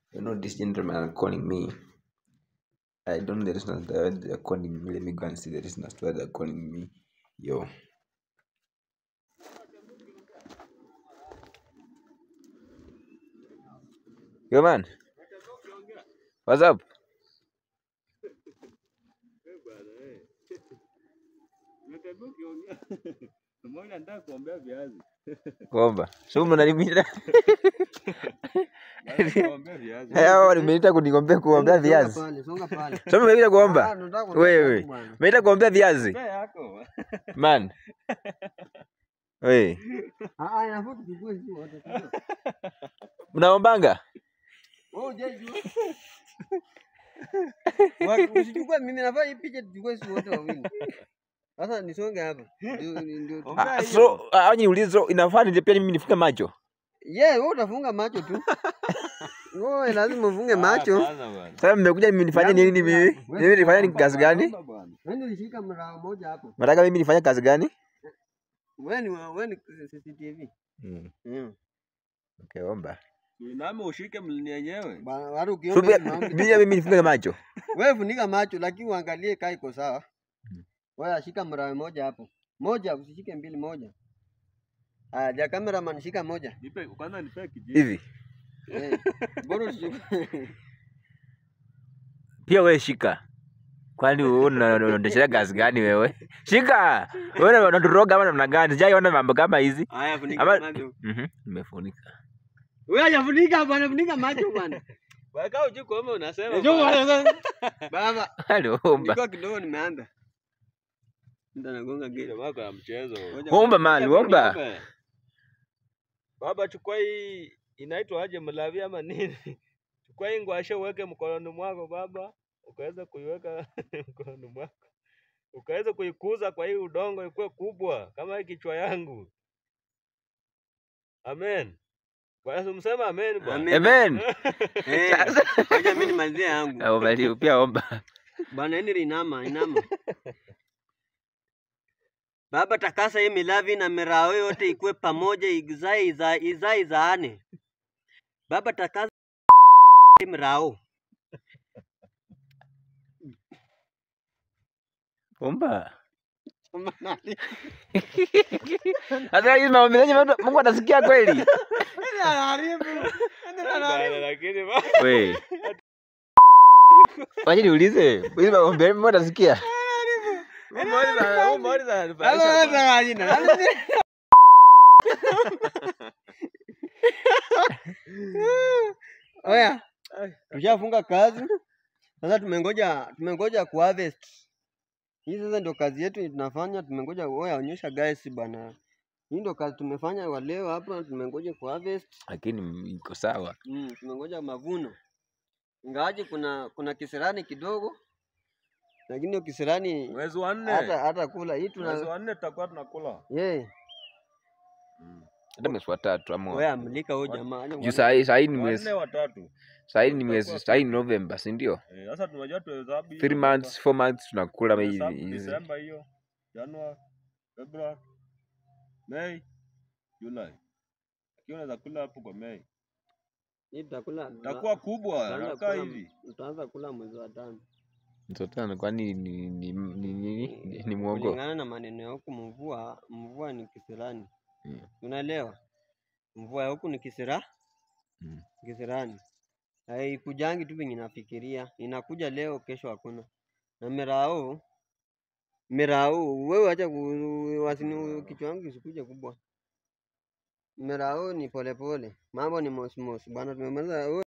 You know this gentleman are calling me. I don't know the reason as to why they're calling me. Let me go and see the reason as to why they're calling me. Yo. Yo man. What's up? Mmoja nataka kuombea viazi. Kuomba. So mnanimita. Kuombea viazi. Hao nimeita kunigombea kuombea Songa viazi. pale, songa pale. So mmeita Ah, kuomba. nataka kuombea Wewe. watu bwana. Mmeita kuombea viazi. Ombea yako. Man. Wewe. Ah, ah, inafaa tuchukue sisi wote. sio? Mnaombanga? Wewe hujajua. Wa- Usichukue mimi nafaa hii picha tuchukue sisi wote wawili. Sasa nisonge hapa. Ndio ndio. Ombea Ah, hiyo. so ah, niulize so inafaa nije pia mimi nifunge macho. Yeah, wewe utafunga macho tu. Wewe lazima ufunge macho. Hapana bwana. Sasa mmekuja mimi nifanye nini mimi? Mimi nifanye ni kazi gani? Omba bwana. Wewe ulishika mrao moja hapo. Nataka mimi nifanye kazi gani? Wewe ni wewe ni CCTV. Mm. Mm. Okay, omba. Uiname ushike mlini yenyewe. Bana watu So ukiomba pia hivi maombi- mimi mimi nifunge macho. Wewe funika macho lakini uangalie kaa iko sawa. Mm. Wewe shika mrawe moja hapo. Moja usishike mbili moja. Ah, ja cameraman shika moja. Nipe kwanza nipe kijiji. Hivi. Eh. Bora usishike. Pia wewe shika. Kwani wewe una- una- unaendesha kazi gani wewe? Shika. Wewe unaturoga ama namna gani? Sijaiona mambo kama hizi. Haya funika Ama macho. Mhm, nimefunika. Wewe hajafunika bwana, funika macho bwana. Weka uji kuomba unasema. Njoo bwana. bwana sasa. Baba, Aliomba. nilikuwa kidogo nimeanza. Ndio nagonga gate. Jamaa kwa mchezo. Ngoja Omba mali, omba. Omba. Baba chukua hii inaitwa aje mlavi ama nini? Chukua hii ngwashe uweke mkononi mwako baba, ukaweza kuiweka mkononi mwako. Ukaweza kuikuza kwa hii udongo ikuwe kubwa kama hii kichwa yangu. Amen. Bwana msema amen bwana. Amen. Eh, Ngoja mimi nimalizie yangu. Ah, Omba pia omba. Bwana Henry inama, inama. Baba takasa hii milavi na mirao yote ikuwe pamoja izae iza, izae izaane. Baba takasa hii mirao. Omba. Sasa hizi mambo mengi Mungu atasikia kweli? Bwana, Lakini ba- We. Wacha niulize. Hizi mambo mengi Mungu atasikia? Umaliza- umaliza anifurahisha bwana. Oya, tushafunga kazi. Sasa tumengoja tumengoja ku harvest. Hii sasa ndio kazi yetu tunafanya, tumengoja oya onyesha guys bana. Hii ndio kazi tumefanya wa leo hapa, tumengoja ku harvest. Lakini iko sawa. Mm, tumengoja mavuno. Ingawaje kuna kuna kisirani kidogo. Lakini hiyo kisirani Mwezi wa nne. hata hata kula hii Mwezi tuna wa nne tutakuwa tunakula. yeah. Hata mwezi wa tatu Wewe ama amlika huyo jamaa. acha juu kuangalia. saa hii saa hii ni Wa mwezi nne watatu. saa hii ni mwezi saa hii ni November, si ndio? Eh, Sasa tunajua tuhesabu hiyo Three mwaka. months, four months tunakula hizi Tuhesabu hizi. Disemba hiyo, Januari, Februari, Mei, Julai. Lakini unaweza kula hapo kwa Mei. Hii tutakula Itakuwa kubwa, tutaanza inakaa kula- hivi. Tutaanza kula mwezi wa tano. Mtotano kwani ni ni ni ni, ni, ni mwongo? Kulingana na maneno ya huku mvua, mvua ni kisirani. Mm. Unaelewa? Mvua ya huku ni kisira Mm. kisirani. Haikujangi tu venye nafikiria, inakuja leo, kesho hakuna. Na mirao mirao, wewe acha ku- wasini kichwa yangu kisikuje kubwa. Mirao ni polepole, mambo ni mosmos bana, tumemaliza.